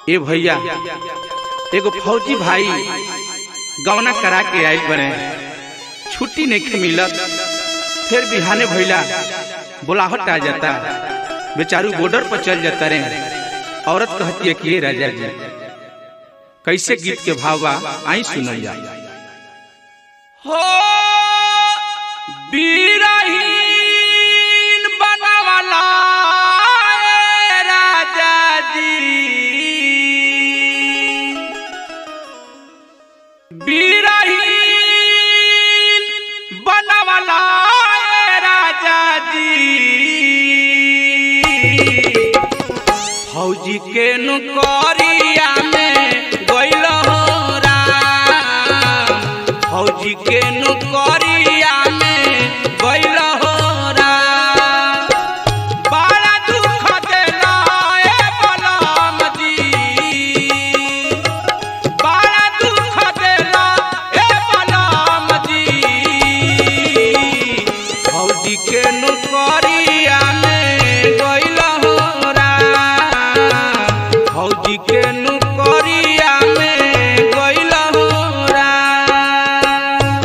ए भैया एगो फौजी भाई गवना करा के आइल बने छुट्टी नहीं मिलत फिर बिहाने भैला बुलाहट आ जाता बेचारू बॉर्डर पर चल जाता रे औरत कहती है कि ये राजा जी कैसे गीत के भाव बा आई सुनल जा हो बीरहीन बनवाला ए राजा जी बीरहीन बनवाला ए राजा जी फौजी के नुकरिया में गइल हो राम फौजी के नुकरिया में गइल हो राम बड़ा दुख देला ए बलराम जी बड़ा दुख देला ए बलराम जी फौजी के नुकरिया में गइल हो राम फौजी के नुकरिया में गइल हो राम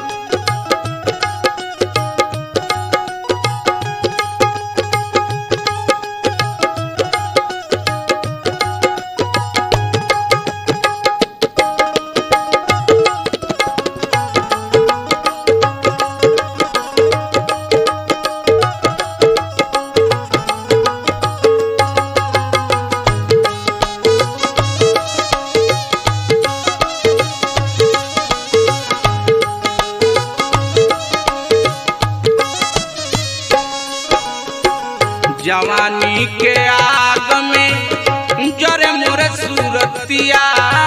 जवानी के आग में जरे मोरे सूरतिया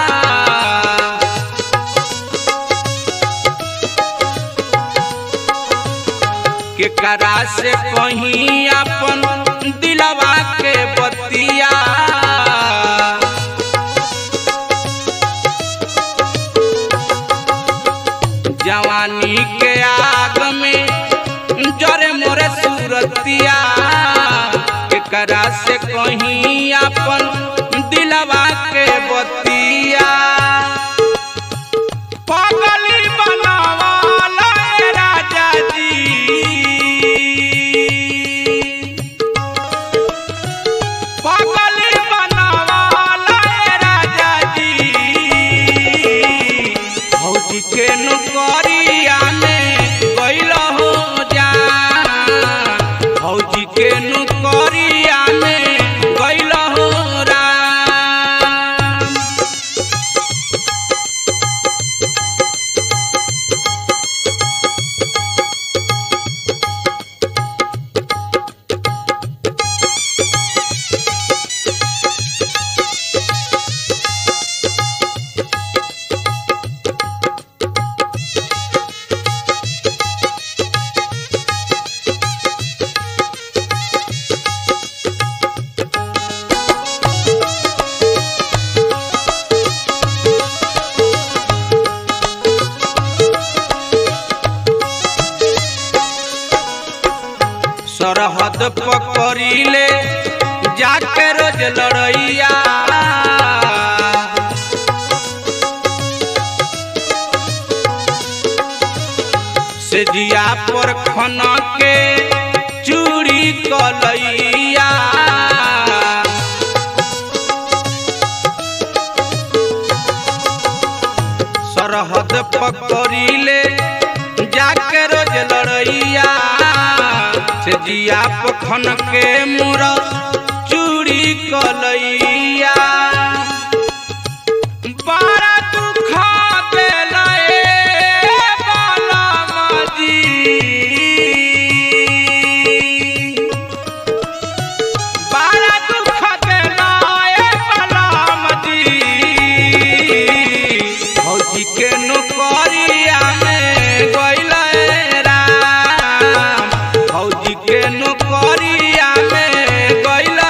के करा से कहीं अपन दिलवा के बतिया जवानी के आग में जरे मोरे सूरतिया एकरा से कहीं अपन दिलवा के बतिया पगली बनावाला ए राजा जी पगली बनावाला ए राजा जी फौजी के नुकरिया में गइल हो जा फौजी के नुकरिया में गइल हो राम सरहद पकड़िले जाके रोज लड़ैया से जिया पर खन के चूड़ी कलैया सरहद पकड़िले जाके रोज लड़ैया से जिया पखन के मुर चूड़ी कलैया बड़ा दुख देला ए बलराम जी बड़ा दुख देला ए बलराम जी फौजी के नुकरिया में गइल राम फौजी के नुकरिया में गइल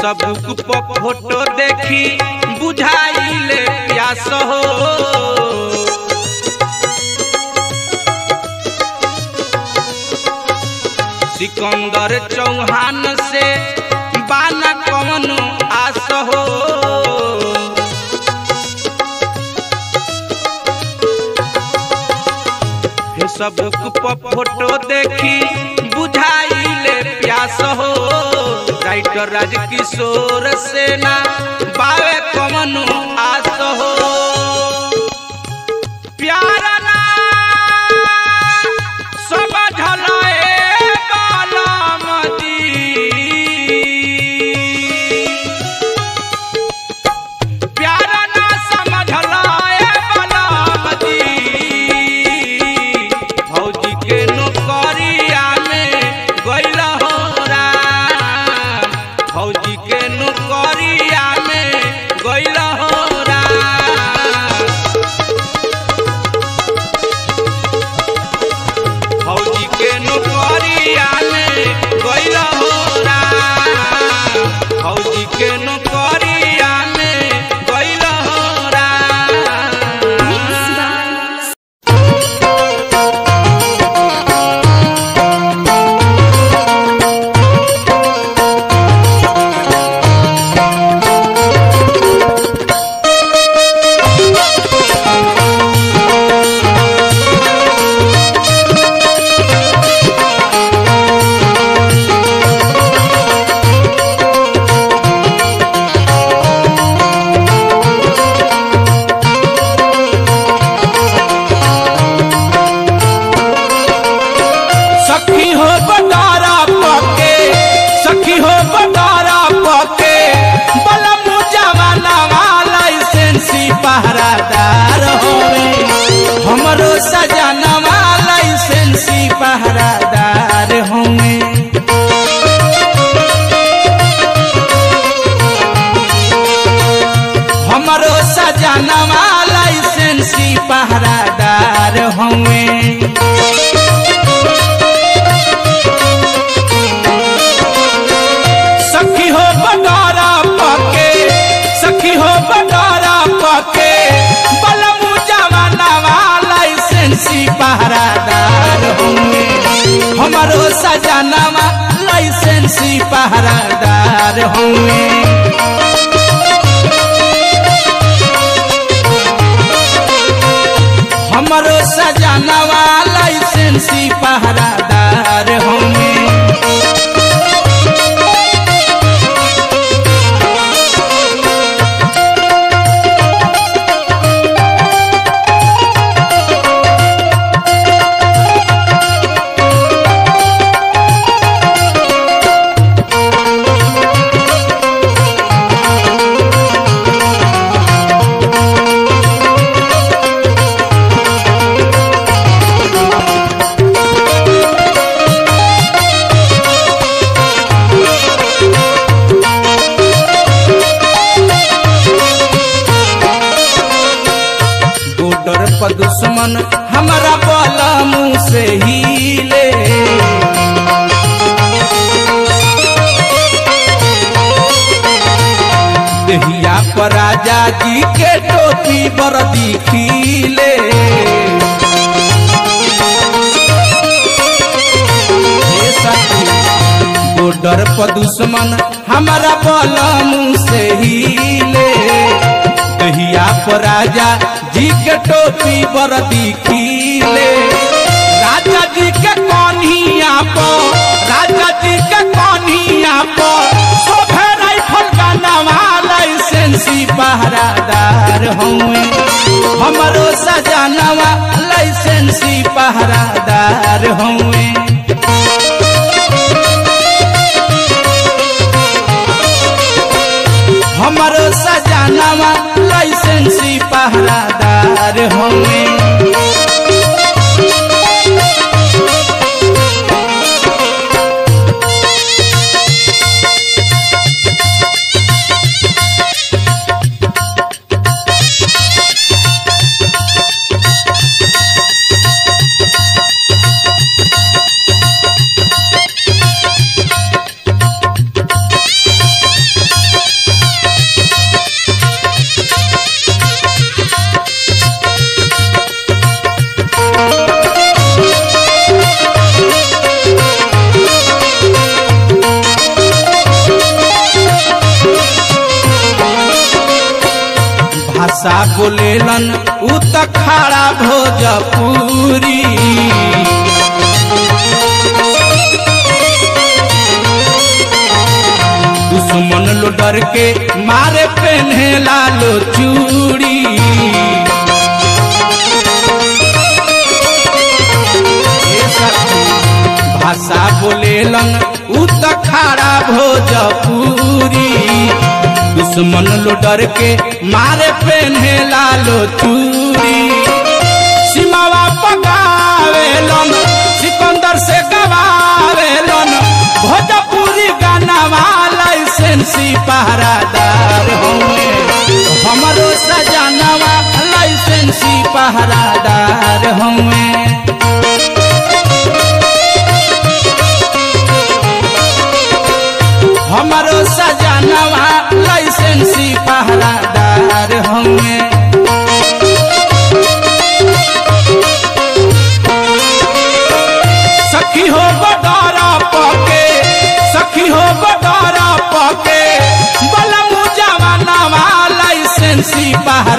फेसबुक पर फोटो देखी बुझाइले प्यास हो सिकंदर चौहान से बाना कौन आस हो फेसबुक पर फोटो देखी बुझाइले प्यास हो राइटर राजकिशोर सेना बावे कमनु आस हो प्यारा ना समझल ए बालामती प्यारा ना समझल ए बालामती भौजी के नौकरिया में गइल हो राम भौजी के नौकरिया में गइल हो राम भौजी के नौकरिया में गइल हो राम भौजी के नौकरिया में गइल हो राम सखी हो बटारा पके सखी हो बटारा पके बलम जवाना वाला लाइसेंसी पहरादार होवे हमरो सजाना वाला लाइसेंसी पहरादार होवे हमरो सजाना वाला लाइसेंसी पहरादार होवे सखी हो बटारा पके सखी हो बटारा पके बलमु जवाना वाला लाइसेंसी पहरादार होंगे हमारो सजानावा लाइसेंसी पहरादार होंगे हमारो सजानावा लाइसेंसी पहरादार होंगे बॉर्डर पर दुश्मन हमारा बोला मुंह से हिले दहिया पर राजा जी के टोपी बरदी खीले हे सखी, बॉर्डर पर दुश्मन हमारा बोला मुंह से हिले दहिया पर राजा जी के टोपी बरदी खीले राजा जी के कन्हिया पर राजा जी के कन्हिया पर शोभे राइफल का नवा लाइसेंसी पहरादार हुए हमरो सजानवा लाइसेंसी पहरादार हुए हमरो सजानवा लाइसेंसी पहरादार हुए बोलेलन उ त खाड़ा भोजपुरी दुश्मन लो डर के मारे पेन्हे लालो चूड़ी ए सखी, भाषा बोलेलन उ त खाड़ा भोजपुरी दुश्मन लो डर के मारे पेन्हे लालो चूड़ी सीमावा पकावेलन सिकंदर से गवावेलन भोजपुरी गानावा लाइसेंसी पहरादार होंगे हमरो सजानवा लाइसेंसी पहरादार होंगे हमारो सजानवा लाइसेंसी पहरादार होंगे सखी हो बडारा पके सखी हो बडारा पके बलमु जवानवा लाइसेंसी पहरा